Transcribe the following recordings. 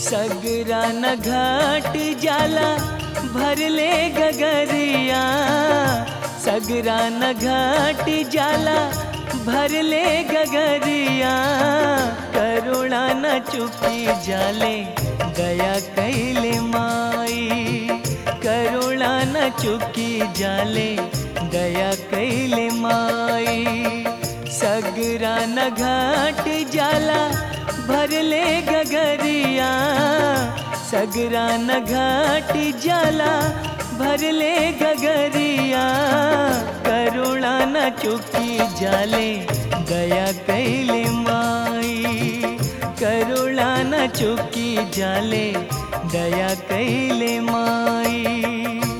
सगरा न घाट जाला भरले गगरिया सगरा न घाट जाला भरले गगरिया करुणा न चुपी जाले दया कैले माई करुणा न चुकी जाले दया कैले माई सगरा न घाट जाला भरले गगरिया सगरा न घाट जाला भरले गगरिया करुणा न चुकी जाले दया कैले माई करुणा न चुकी जाले दया कैले माई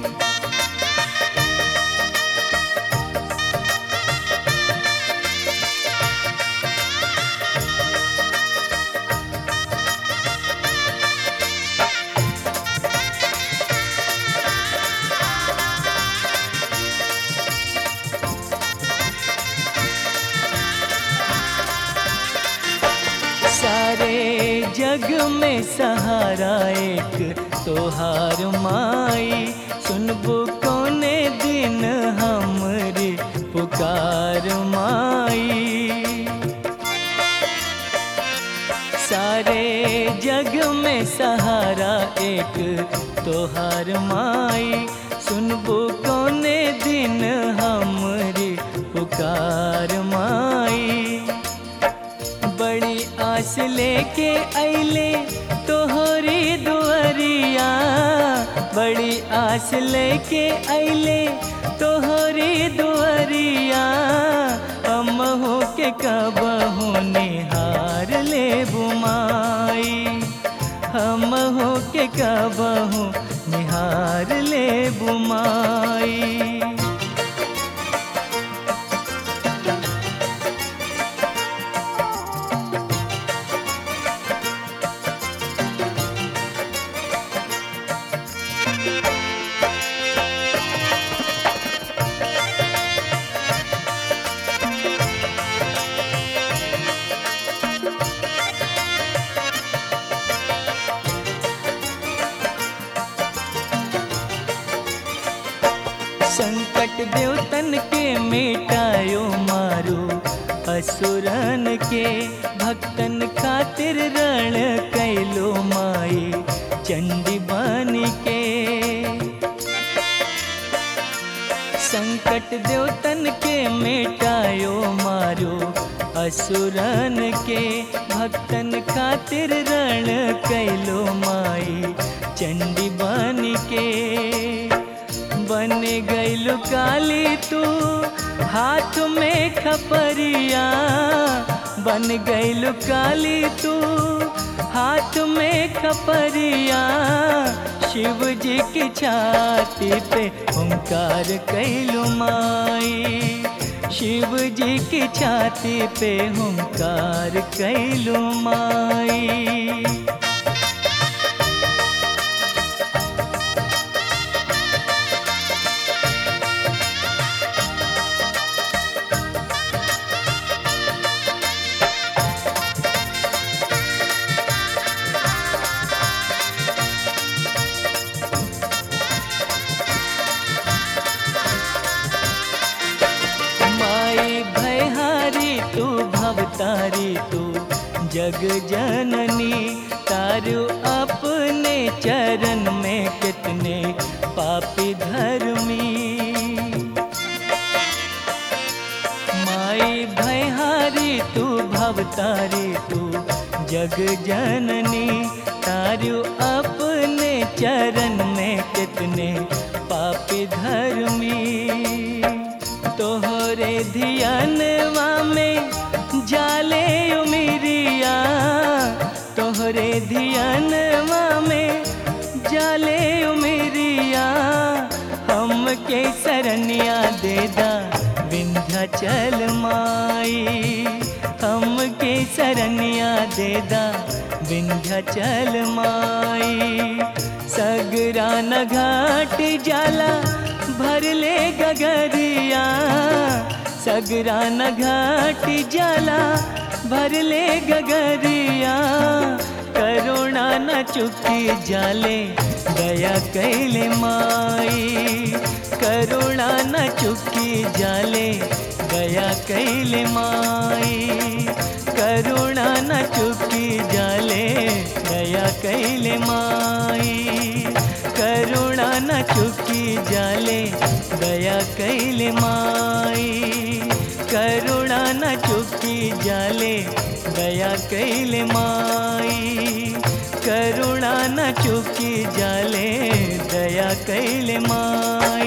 सारे जग में सहारा एक तोहार माई सुनबो कोने दिन हमरे पुकार माई सारे जग में सहारा एक तोहार माई सुनबो कोने दिन हमरे पुकार माई बड़ी आस लेके अले तोहरी दुआरिया बड़ी आस लेके अले तोहरी दुआरिया हम हो के कबहू निहार ले बुमाई हम हो के कबहू निहार ले बुमाई संकट देवतन के मिटायो मारो असुरन के भक्तन खातिर रण कैलो माई चंडी बन के संकट देवतन के मिटायो मारो असुरन के भक्तन खातिर रण कैलो माई चंडी बन के बन गैलु काली तू हाथ में खपरिया बन गैलु काली तू हाथ में खपरिया शिव जी की छाती पे ओंकार कैलु माई शिव जी की छाती पे ओंकार कैलु माई माई भयहारी तू भवतारी तू जग जननी तारू अपने चरण में कितने पापी धर्मी माई भयहारी तू भवतारी तू जग जननी तारू अपने चरण में कितने पापी धर्मी तोहरे धियानवा में जाले उमिरिया तोहरे धियानवा में जाले उमिरिया हम के सरनिया देदा विंध्याचल माई हम के सरनिया देदा विंध्याचल माई सगरा न घाट जाला भरले गगरिया सगरा न घाट जाला भरले गगरिया करुणा न चुकी जाले दया कैले माई करुणा न चुकी जाले दया कैले माई करुणा न चुकी जाले दया कैले माई करुणा न चुकी जाले दया कैले माई करुणा न चुकी जाले दया कैले माई करुणा न चुकी जाले दया कैले माई